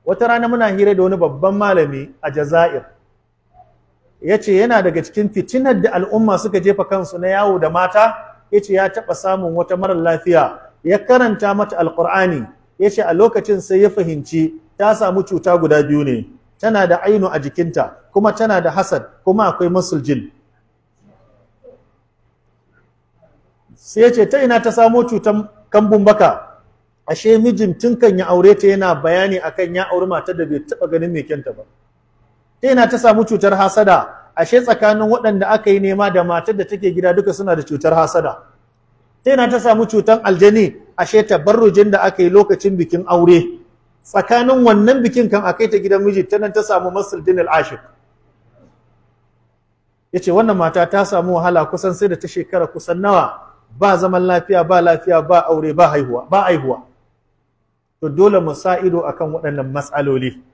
wata rana muna hira da wani babban malami a Jazair ya ce yana daga cikin fitinar da al'umma suka jefa kansu na yawo da mata ya ce ya taɓa samun wata marar lafiya ya karanta mata alƙur'ani ya ce a lokacin sai ya fahimci ta samu cuta guda biyu ne tana da ainu a jikinta kuma tana da hasad kuma akwai masul sai ya ce ta ina ta samo cutan kambun baka ashe mijin tun kan ya aure ta yana bayani akan ya auri matar da bai taɓa ganin mai kyanta ba ta ina ta samu cutar hasada ashe tsakanin waɗanda aka yi nema da matar da take gida duka suna da cutar hasada ta ina ta samu cutar aljani ashe tabarrujin da aka yi lokacin bikin aure tsakanin wannan bikin kan akai ta gidan miji ta nan ta samu masaldin al-ashik yace wannan mata ta samu wahala kusan sai da ta shekara kusan nawa ba zaman lafiya ba lafiya ba aure ba haihuwa ba haihuwa to dole mu sa ido akan waɗannan matsaloli